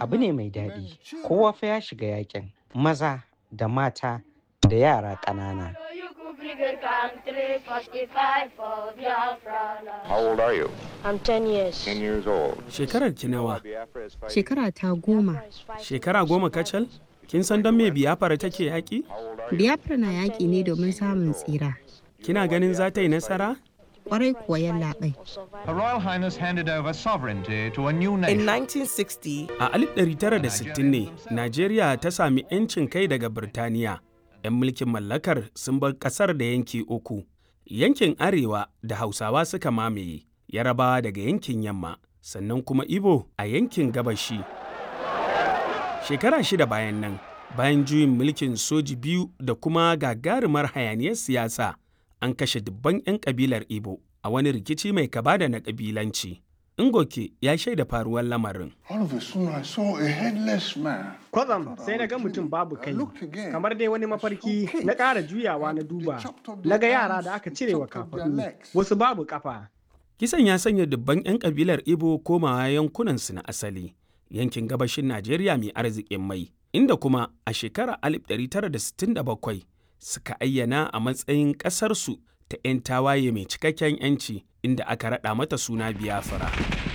abu ne mai daɗi kowa fa ya shiga yakin maza da mata da yara ƙanana How old are you? I'm 10 years. 10 years old. Shekarar ki nawa? Shekara ta goma. Shekara goma kacal? Kin san don me biyafara take yaƙi? Biyafra na yaƙi ne domin samun tsira. Kina ganin za ta yi nasara? Kwarai kuwa yallaɓai. Her Royal Highness handed over sovereignty to a new In nation. 1960, A 1960 ne, Najeriya ta sami 'yancin kai daga Birtaniya. 'Yan mulkin mallakar sun bar ƙasar da yanki uku. Yankin Arewa da Hausawa suka mamaye, Yarabawa daga yankin Yamma, sannan kuma Ibo a yankin Gabashi. Shekara shida bayan nan, bayan juyin mulkin soji biyu da kuma gagarumar hayaniyar siyasa, an kashe dubban 'yan kabilar Ibo a wani rikici mai kaba da na kabilanci. Ngoke ya shaida faruwar lamarin. All of a sudden, I saw a headless man. Kwatsam sai na ga mutum babu kai, kamar dai wani mafarki na ƙara juyawa na duba, na ga yara da aka cire wa kafaɗu, wasu babu ƙafa. Kisan ya sanya dubban 'yan kabilar Ibo komawa yankunansu na asali, yankin gabashin Najeriya mai arzikin mai, inda kuma a shekarar 1967 suka ayyana a matsayin ƙasarsu ta 'yan tawaye mai cikakken 'yanci inda aka raɗa mata suna Biafra.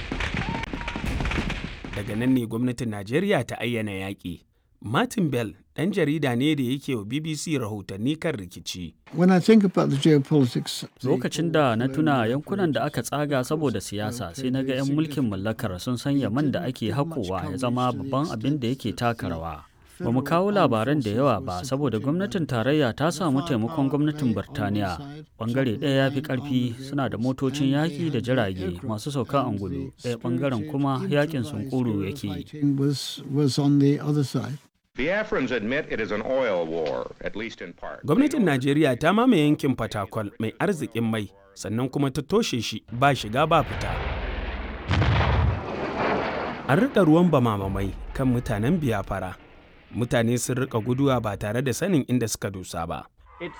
Daga nan ne gwamnatin Najeriya ta ayyana yaƙi. Martin Bell ɗan jarida ne da yake wa BBC rahotanni kan rikici. When I think about the geopolitics, Lokacin da na tuna yankunan da aka tsaga saboda siyasa sai na ga 'yan mulkin mallakar sun sanya man da ake haƙowa ya zama babban abin da yake taka rawa. Ba mu kawo labaran da yawa ba saboda gwamnatin tarayya ta samu taimakon gwamnatin Birtaniya. Bangare ɗaya ya fi ƙarfi suna da motocin yaƙi da jirage masu sauka angulu, ɗaya bangaren kuma yaƙin sunkuru yake yi. fighting was, was on the other side. Biafrans admit it is an oil war, at least in part. Gwamnatin Najeriya ta mamaye yankin Fatakwal mai arzikin mai, sannan kuma ta toshe shi ba shiga ba fita. An riƙa ruwan bamamamai kan mutanen biyafara. Mutane sun riƙa guduwa ba tare da sanin inda suka dosa ba.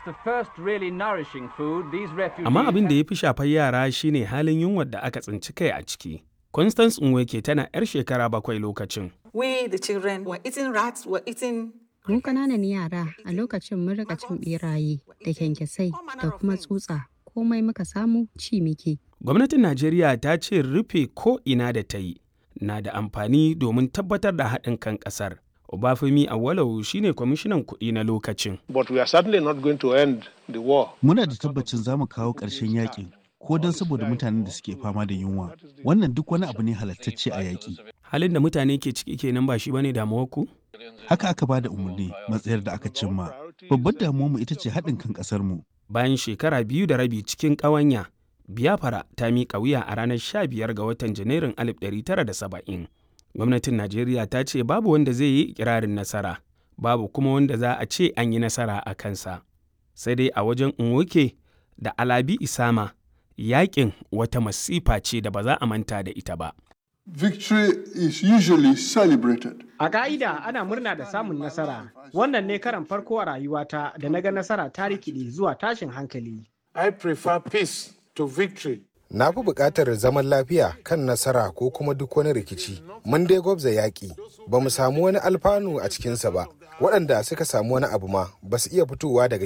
Amma abin da ya fi shafar yara shine halin yunwar da aka tsinci kai a ciki. Constance Nweke tana 'yar shekara bakwai lokacin. we, the children, were eating rats, were eating Mu ƙananan yara a lokacin mun rika cin ɓeraye da kyankyasai da kuma tsutsa komai muka samu ci muke. Gwamnatin Najeriya ta ce rufe ko ina da ta yi na da amfani domin tabbatar da haɗin kan ƙasar. Obafemi Awolowo shine kwamishinan kuɗi na lokacin. But we are certainly not going to end the war. Muna da tabbacin za mu kawo ƙarshen yakin ko don saboda mutanen da suke fama da yunwa. Wannan duk wani abu ne halattacce a yaƙi. Halin da mutane ke ciki kenan ba shi bane damuwar ku? Haka aka ba da umarni matsayar da aka cimma. Babbar damuwarmu ita ce haɗin kan ƙasarmu. Bayan shekara biyu da rabi cikin ƙawanya, Biafra ta miƙa wuya a ranar 15 ga watan Janairun 1970. Gwamnatin Najeriya ta ce babu wanda zai yi ikirarin nasara, babu kuma wanda za a ce an yi nasara a kansa. Sai dai a wajen Nwoke da Alabi Isama, yaƙin wata masifa ce da ba za a manta da ita ba. Victory is usually celebrated. A ka'ida ana murna da samun nasara. Wannan ne karan farko a rayuwata da na ga nasara ta rikide zuwa tashin hankali. I prefer peace to victory. Na fi buƙatar zaman lafiya kan nasara ko kuma duk wani rikici. Mun dai gwabza yaƙi, ba mu samu wani alfanu a cikinsa ba. Waɗanda suka samu wani abu ma ba su iya fitowa daga